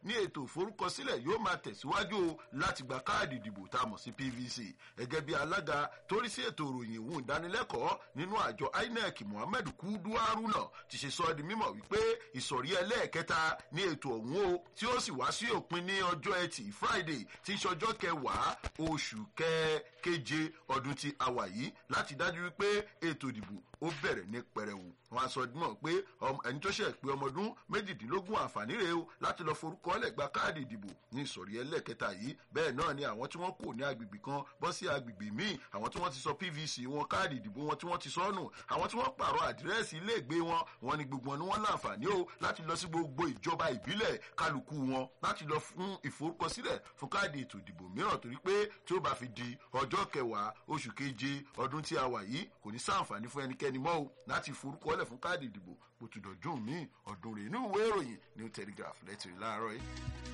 ní ètò ìforúkọsílẹ̀ yóò máa tẹ̀síwájú o láti gba káàdì ìdìbò tá a mọ̀ sí pvc gẹ́gẹ́ bí alága torí sí ètò ìròyìn ìwọ̀n ìdánilẹ́kọ̀ọ́ nínú àjọ inec muhammed kudu haruna ti ṣe sọ ọ́ di mímọ̀ wípé ìsọ̀rí ẹlẹ́ẹ̀kẹta ní ètò ọ̀hún o tí ó sì wá sí òpin ní ọjọ́ ẹtì friday tí í ṣọjọ́ kẹwàá oṣù keje ọdún tí a wà yìí láti dájú wípé ètò ìdìbò ó bẹ̀rẹ̀ ní pẹrẹwu wọn a sọ mọ̀ pé ẹni tó ṣe pé ọmọ ọdún méjìdínlógún àǹfààní rèé o láti lọ forúkọ ọlẹ́gba káàdì ìdìbò ní ìsọ̀rí ẹlẹ́ẹ̀kẹta yìí bẹ́ẹ̀ náà ni àwọn tí wọ́n kò ní agbègbè kan bọ́ sí agbègbè míì àwọn tí wọ́n ti sọ pvc wọn káàdì ìdìbò wọn tí wọ́n ti sọ́nù àwọn tí wọ́n pààrọ̀ àdírẹ́sì iléègbé wọn wọn ni gbogbo wọn ni wọ́n láǹfààní o láti lọ sí gbogbo ìjọba ìbílẹ̀ kálukú wọn láti lọ fún ìforúkọsílẹ̀ fún káàdì ètò ìdìbò mìíràn torí pé tí ó bá fi di ọjọ́ kẹwàá oṣù keje ọdún tí a wà yìí kò ní sáǹfààní fún ẹnikẹ́ni mọ́ o láti forúkọlẹ̀ fún káàdì ìdìbò bó ti dọ̀dún míì ọdún rẹ̀ inú ìwé ìròyìn new telegraph lẹ́tìrì láàárọ̀ yìí.